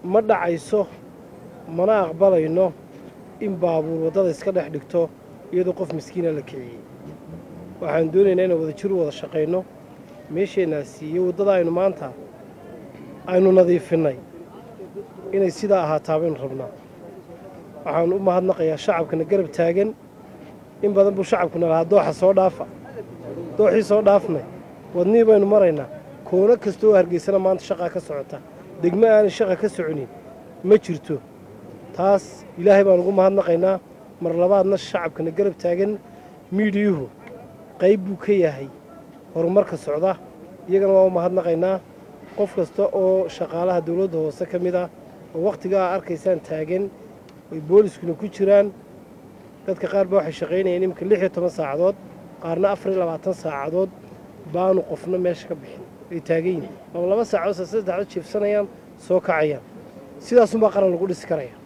ma dhacayso mana aqbalayno in baabuur waddada iska dhex dhigto iyadoo qof miskiina la kiciyey waxaan doonaynaa inaan wada jiru wada shaqayno meesheennaasi iyo waddada aynu maanta aynu nadiifinnay inay sidaa ahaataa baynu rabnaa waxaan u mahadnaqayaa shacabkana garab taagan in badan buu shacabkuna lahaa dooxa soo dhaafa dooxii soo dhaafnay wadnihii baynu maraynaa koono kasta oo hargeysana maanta shaqaa ka socota degmo aanay shaqa ka soconin ma jirto taas ilaahay baan ugu mahadnaqaynaa mar labaadna shacabkana garab taagan miidhiyuhu qayb buu ka yahay horumarka socda iyagana waa u mahadnaqaynaa qof kasta oo shaqaalaha dowladda hoose ka mid ah oo wakhtigaa arkaysaan taagan ay booliskuna ku jiraan dadka qaar ba waxay shaqaynayeen iminka lix iyo toban saacadood qaarna afar iyo labaatan saacadood baanu qofna meesha ka bixin ay taagan yihin ama laba saacadood se saddexdood jiifsanayaan soo kacayaan sidaasunbaa qaran lagu dhisi karaya